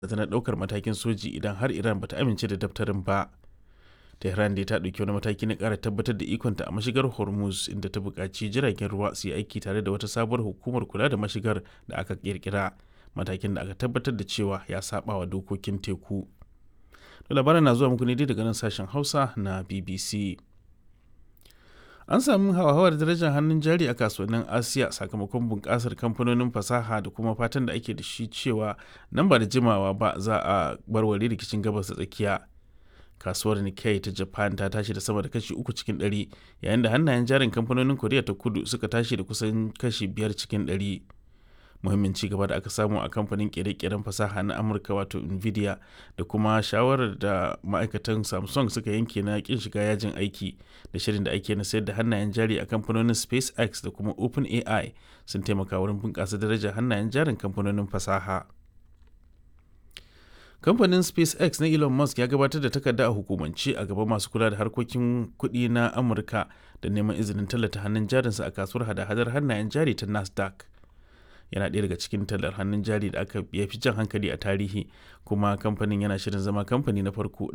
na ɗaukar matakin soji idan har Iran bata amince da daftarin ba. Tehran dai ta ɗauki wani mataki na ƙara tabbatar da ikonta a mashigar Hormuz inda ta buƙaci jiragen ruwa su yi aiki tare da wata sabuwar hukumar kula da mashigar da aka ƙirƙira matakin da aka tabbatar da cewa ya saba wa dokokin teku. Da labaran na zuwa muku ne dai daga nan sashen Hausa na BBC. An sami hauhawar darajar hannun jari a kasuwannin Asiya sakamakon bunƙasar kamfanonin fasaha da kuma fatan da ake da shi cewa nan ba da jimawa ba za a barware rikicin gabas da tsakiya. Kasuwar Nikkei ta Japan ta tashi da sama da kashi uku cikin ɗari yayin da hannayen jarin kamfanonin Koriya ta kudu suka tashi da kusan kashi biyar cikin ɗari. muhimmin ci gaba da aka samu a kamfanin kere-keren fasaha na amurka wato nvidia da kuma shawarar da ma'aikatan samsung suka yanke na kin shiga yajin aiki da shirin da ake na sayar da hannayen jari a kamfanonin spacex da kuma openai sun taimaka wurin bunƙasa darajar hannayen jarin kamfanonin fasaha kamfanin spacex na elon musk ya gabatar da takarda a hukumance a gaban masu kula da harkokin kuɗi na amurka da neman izinin tallata hannun jarinsa a kasuwar hada-hadar hannayen jari ta nasdaq yana ɗaya daga cikin tallar hannun jari da aka ya fi jan hankali a tarihi kuma kamfanin yana shirin zama kamfani na farko